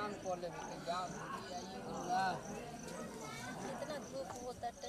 काम कर लेबे के गाँव घूमी आइए बोला इतना धूप होता है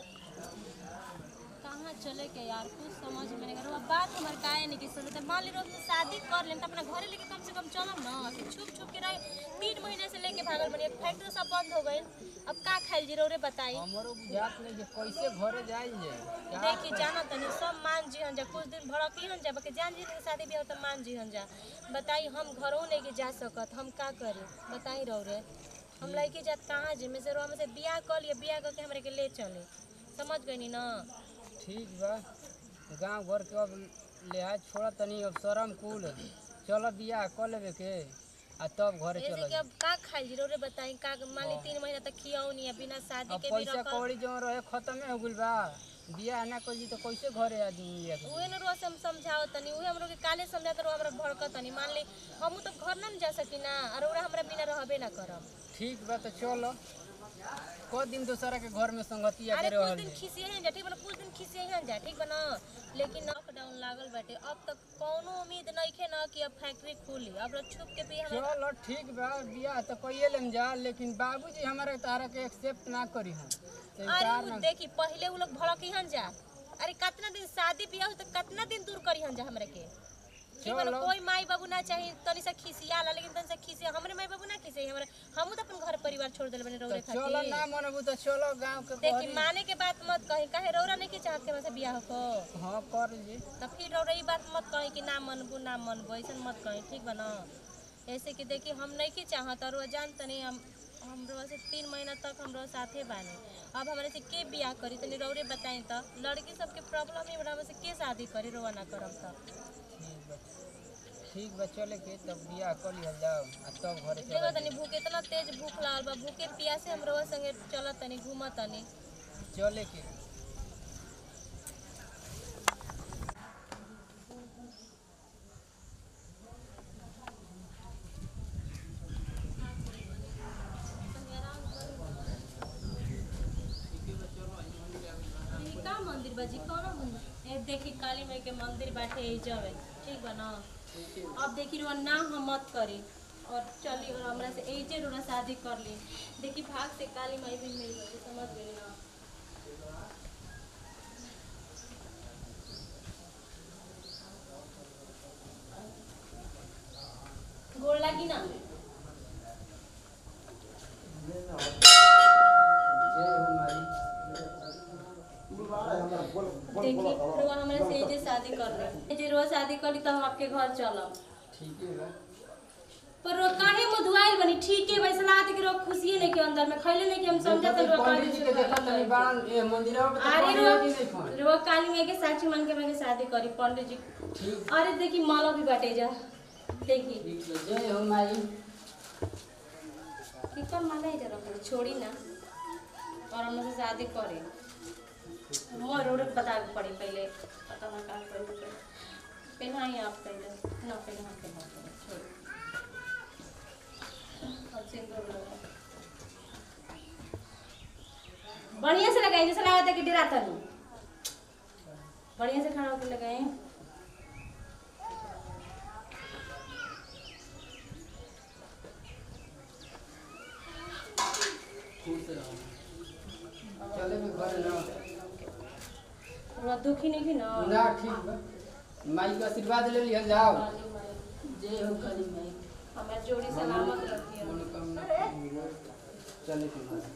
कहाँ चले के यार कुछ समझ में नहीं आ बात हमार काहे नहीं की सुने तो मान ली रोज में शादी कर लें तो अपना घरे लेके कम से कम चलम ना कि छुप छुप के रहे तीन महीने से लेके भागल बनी फैक्ट्री सब बंद हो गई अब का खाइल जीरो रे बताई हमरो बुझात नहीं जे कैसे घरे जाई जे क्या देखी जाना तनी सब मान जी जा कुछ दिन भड़की हन जा बाकी जान जी के शादी भी हो तो मान जी हन जा बताई हम घरों नहीं के जा सकत हम का करी बताई रहो रे हम लड़की जात कहाँ जी में से रो में से बियाह कर लिए बियाह करके हमरे के ले चले समझ गई ना ठीक बा गांव घर के अब लिहाज छोड़ा तनी अब शरम कुल चलो बियाह कर लेबे के आ तब घरे ऐसे चलो कि अब का खाई जीरो रे बताई का मान ली तीन महीना तक खियाओ नहीं है बिना शादी अब के भी पैसा रखल कौड़ी जो रहे खत्म हो गइल बा बियाह ना करी तो कैसे घरे आदमी लेके उहे न रोज हम समझाओ तनी उहे हमरो के काले समझात रहो हमरा भड़कत तनी मान ली हमू तो घर ना न जा सकी ना और ओरा हमरा बिना रहबे ना करब ठीक बा तो चलो को दिन दूसरा के घर में संगति अरे आके कुछ रहल दिन जे। खिसिए हैं जा ठीक बना कुछ दिन खिसिए हैं जा ठीक बना लेकिन लॉकडाउन लागल बाटे अब तक कोनो उम्मीद नइखे ना कि अब फैक्ट्री खुली अब लोग छुप के भी हमरा चलो ठीक बा बियाह तो कइए लेम जा लेकिन बाबूजी हमारे तारा के एक्सेप्ट ना करी हम तो अरे इनकार उ ना देखी पहले उ लोग भड़की हन जा अरे कितना दिन शादी बियाह हो तो कितना दिन दूर करी हन जा हमरे के ठीक बा ना, चलो। कोई माई बाबू ना चाही तनी सा खिसियाला लेकिन तनी सा खिसिया हमरे माई बाबू ना खिसिया हमरे हमू तो अपन घर परिवार छोड़ देले बने तो रौरे चलो खातिर ना मनबू तो चलो गांव के देखी बहरी। माने के बात मत कही काहे रौरा नहीं के चाहत के हमसे बियाह को हाँ कर जी तो फिर रौरा ई बात मत कही कि ना मनबू ना मनबू ऐसा मत कही ठीक बा ना ऐसे कि देखी हम नहीं के चाहत और वो जान तनी हम हमरो से तीन महीना तक हमरो साथे बानी अब हमारे से के बियाह करी तनी रौरे बताई तो लड़की सबके प्रॉब्लम ही बड़ा हमसे के शादी करी रोवा ना करब तो ठीक बा ठीक बा चले के तब बियाह कर लिहल जाओ आ तब घरे देखो चलो तनी भूख इतना तेज भूख लागल बा भूखे प्यासे हम रोवा संगे चलत तनी घूमत तनी चले के ई का मंदिर बाजी कौन मंदिर ए देखी काली माई के मंदिर बाटे ई जवे ठीक बा ना अब देखी रुआ ना हम मत करी और चली और हमरा से एजे रुआ शादी कर ली देखी भाग से काली माई भी मिल गई समझ गई ना गोड़ लागी ना देखी रुआ हमरा से एजे शादी कर ली एजे रुआ शादी कर ली तो हम आपके घर चलब ठीक है बा पर रो काहे मधुआइल बनी ठीक है वैसे लागत कि रो खुशी नहीं के अंदर में खैले नहीं कि हम समझत रो पंडित जी के देखा तनी बाण ए मंदिरवा पे तो अरे पंडित रो जी नहीं खोन रो काली में के साक्षी मान के मैं के शादी करी पंडित जी ठीक अरे देखी माला भी बाटे जा देखी ठीक बा जय हो माई की कर माला है जरा पर छोड़ी ना और हम से शादी करे मोर रोड बता के पड़ी पहले पता ना का करे पहनाई आप पहले ना पहना के बात छोड़ अब सिंदूर लगा बढ़िया से लगाए जैसे लगा था कि डरा था नहीं बढ़िया से खड़ा होकर लगाए खुश रहो चले के घरे ना थोड़ा दुखी नहीं थी ना ना ठीक बा माई के आशीर्वाद ले लिहल जाओ काली माई जय हो काली माई हमें जोड़ी सलामत रखी है मनोकामना चले के घरे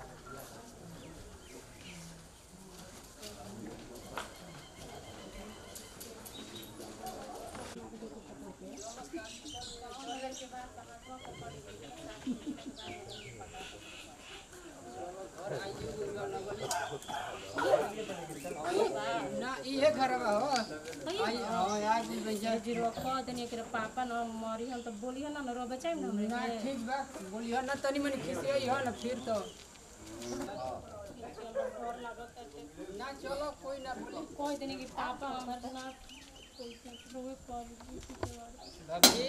ना इहे घरवा हो आई हां यार जी भैया जी रो कह देनी कि पापा न मरी हम तो बोलियो ना रो बचाई ना हमरे ना के ठीक बा बोलियो ना तनी मनी खिसियई हो ना फिर तो ना चलो कोई ना बोली कह देनी कि पापा हमर ना रोवे पर भाभी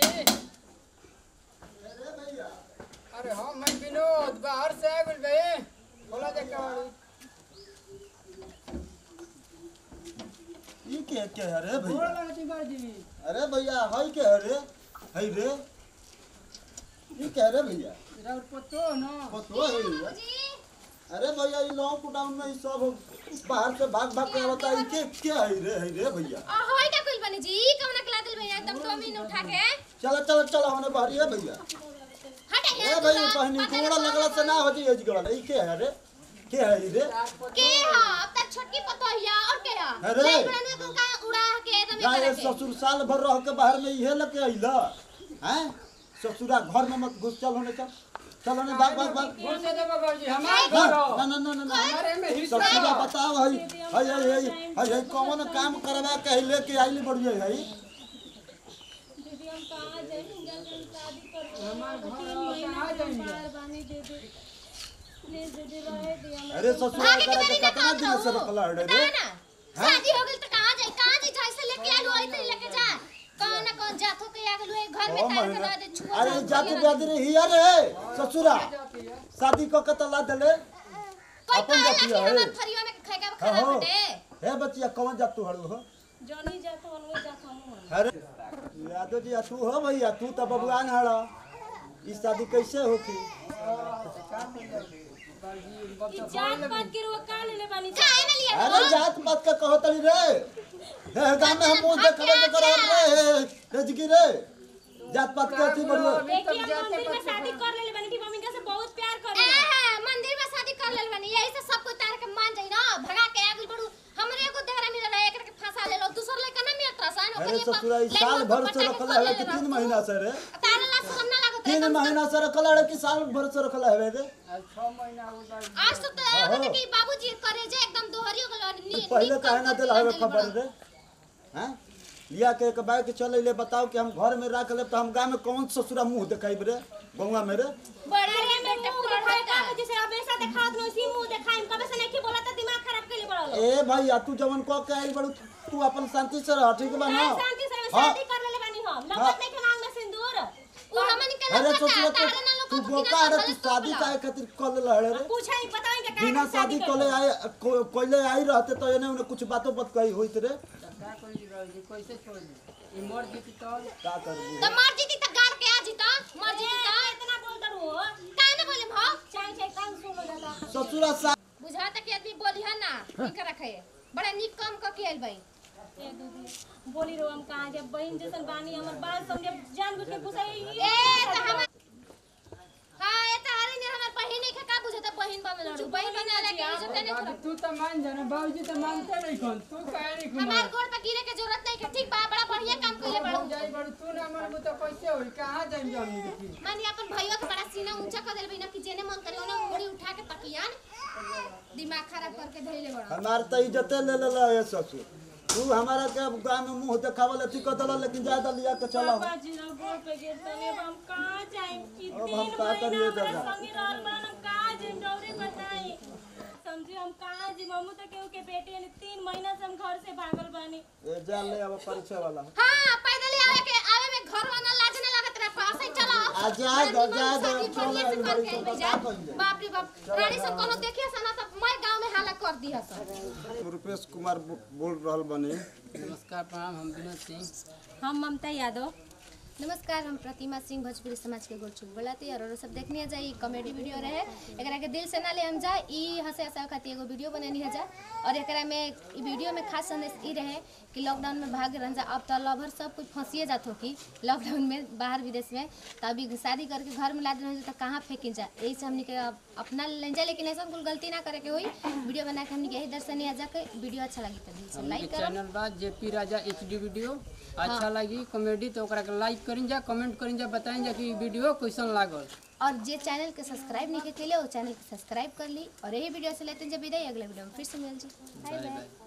अरे हाँ मैं विनोद बाहर से आ गइल बे बोला दे कहानी ई के के है रे बोला भैया लगा जी बाजी अरे भैया हई के है रे हई रे ये कह रहे भैया रउर पतो न पतो है भैया अरे भैया ये लॉकडाउन में ये सब बाहर से भाग भाग के आवता है के क्या है रे है रे भैया आ होय का कुल बनी जी कौन कला दिल भैया एकदम दो मिनट उठा के चलो चलो चलो हमने बाहरी है भैया हट ए भैया बहनी कोड़ा लगला से ना हो जी एज गल ई के है रे के है ई रे के हा अब तक छोटकी पतोहिया और के हा अरे। नहीं उड़ाने को का उड़ा के एकदम गाय करे के ससुर साल भर रह के बाहर में इहे लगे अइला हैं ससुरा घर में मत घुस चल होने चल चल होने भाग भाग भाग बोल से देबो बाबूजी हमार ना घर हो। ना ना ना ना हमारे में हिस्सा ससुरा बा। बताओ हई हई हई हई हई हई कौन काम करवा के लेके आइली बढ़िया हई दीदी हम कहां जाए जल्दी शादी कर हमार घर तीन हो, महीना कहाँ से जाएंगे? बाहर बानी दे दे प्लीज दीदी रहे दे हमरा अरे ससुरा आगे करा के के मेरी कितना ना दिन से कहू। रखला है रे ना ना शादी हो गेल त कहां जाए कहां जाए जैसे लेके आलू आई त लेके जा कौन ना कौन जाथो के आ गेलू घर में ओ तार के महीना रह दे छुआ अरे जाति ब्यादि रे हिया रे ससुरा शादी क के तला देले कोई अपन कहला जाति कि है। हमर फरिया में खाएगा हाँ, खराब हो। बटे हे बच्चिया कौन जात तू हड़ू हो जॉनी जात हन वो जात हम अरे यादव जी तू हो भैया तू तो बबुआन हड़ा ई शादी कैसे होखी ई जात पात के रुआ का लेले बानी काहे ना लिया अरे जात पात का कहो तड़ी रे हे गांव में हम मुंह देखबे के करब रे रजगी रे जात पात के अथी बड़ुआ देखिए हम मंदिर में शादी कर लेले बानी कि मम्मी का से बहुत प्यार करे मंदिर में शादी कर लेले बानी यही से सब कोई तार के मान जाई ना भगा के आगुल बड़ू हमरे को देहरा मिल रहा है एकरा के फंसा ले लो दूसर लड़का ना मिलत रहा सान अरे ससुरा ई साल भर से रखला है कि तीन महीना से रे तारे ला शर्म ना लागत तीन महीना से रखला है कि साल भर से रखला है रे आज छह महीना हो गए आज तो तो कि बाबूजी करे जे एकदम दोहरी हो गेल नी पहले काहे ना दिला है खबर रे हैं लिया के एक बाइक चले ले बताओ कि हम घर में रख ले तो हम गांव में कौन ससुरा मुंह दिखाई रे गौवा में रे बड़ा रे बेटे पूरा खाए का जैसे हमेशा दिखात नो इसी मुंह दिखाई कबे से नहीं बोला त दिमाग खराब के लिए बड़ा ए भैया तू जवन कह के आइल बड़ू तू अपन शांति से रह ठीक बा ना शांति से हाँ। शादी कर लेले बानी हम लगत नहीं के मांग में सिंदूर उ हमन के अरे लगत ससुरा तारे ना तू लोग तू बोका रे तू शादी काहे खातिर कर ले रे पूछा ही बताएं कि बिना शादी कोले आए को- कोइले आई रहते तो एने उन्हें कुछ बातों बात कही होइत रे का कोई बाबूजी कैसे छोड़ दी ई मर जीती तो का करबू तो मर जीती त गार के आ जीता मर जीती त इतना बोल दरू हो काहे ना बोले भाव चाहे चाहे कान सुन लो दादा ससुरा सा बुझाता कि आदमी बोली है ना ठीक रखे बड़ा निक काम क के आइल भाई ए दीदी बोली रो हम कहां जब बहन जैसन बानी हमर बाल समझे जान बुझ के पुसाई ए त हम हां ए त हरे ने हमर बहन के का बुझता बहन बन लड़ू बहन बन लगे इज्जत नहीं बाबू करब तू तो मान जाना बाबूजी तो मानते नहीं कौन तू काहे नहीं खुमा हमार गोड़ पे गिरे के जरूरत नहीं है ठीक बा बड़ा बढ़िया काम कइले बड़ू जाई बड़ू तू ना मानबू तो कैसे होई कहां जाई जानी देखी मानी अपन भैया के बड़ा सीना ऊंचा कर देल बिना कि जेने मन करे ओने उंगली उठा के तकियान दिमाग खराब करके धइले बड़ा हमार तो इज्जते ले ले ये ससुर तू हमारा के गांव में मुंह देखावल अथी कर दल लेकिन ज्यादा लिया के चला पापा जी ना गोड़ पे गिरतने अब हम कहां जाएं कि अब तीन हम का महीना करिए हमरा दादा? संगी रहल बा हम कहां जाएं डौरी बताई समझे हम कहां जी मम्मू तो केहू के बेटे यानी तीन महीना से हम घर से भागल बानी ए जा ले अब परिचय वाला हां पैदल आवे के आवे में घर वाला लाज नहीं लागत रहा पास ही चला आ जा दो जा दो चल बढ़िया से करके तो आइल बता जा कहिए बाप रे बाप रानी सब कोनो देखिए सना तो मैं गांव में हाला कर दिया सब रुपेश कुमार बो- बोल रहल बनी नमस्कार प्रणाम हम विनोद सिंह हम ममता यादव नमस्कार हम प्रतिमा सिंह भोजपुरी समाज के गोरचुक बोलाती और सब देखनी है जाए ई कॉमेडी वीडियो रहे एकरा के दिल से ना ले हम जाए ई हंसे हंसे खातिर एगो वीडियो बननी है जा और एकरा में ई वीडियो में खास संदेश ई रहे कि लॉकडाउन में भाग रह जा अब तो लभर सब कुछ फंसिए जात हो कि लॉकडाउन में बाहर विदेश में तो अभी शादी करके घर में लाद रहे तो कहाँ फेंकिन जा यही से हमने के अब अपना ले जा लेकिन ऐसा कुल गलती ना करे के हुई वीडियो बना के हमने के यही दर्शनी आ जाके वीडियो अच्छा लगी तो दिल से हमके लाइक करो चैनल बा जेपी राजा एच डी वीडियो अच्छा लगी कॉमेडी तो ओकरा के लाइक करिन जा कमेंट करिन जा बताइन जा कि वीडियो कैसन लागल और जे चैनल के सब्सक्राइब नहीं के लिए वो चैनल के सब्सक्राइब कर ली और यही वीडियो से लेते हैं जब विदाई अगले वीडियो में फिर से मिल जी बाय बाय बाय बाय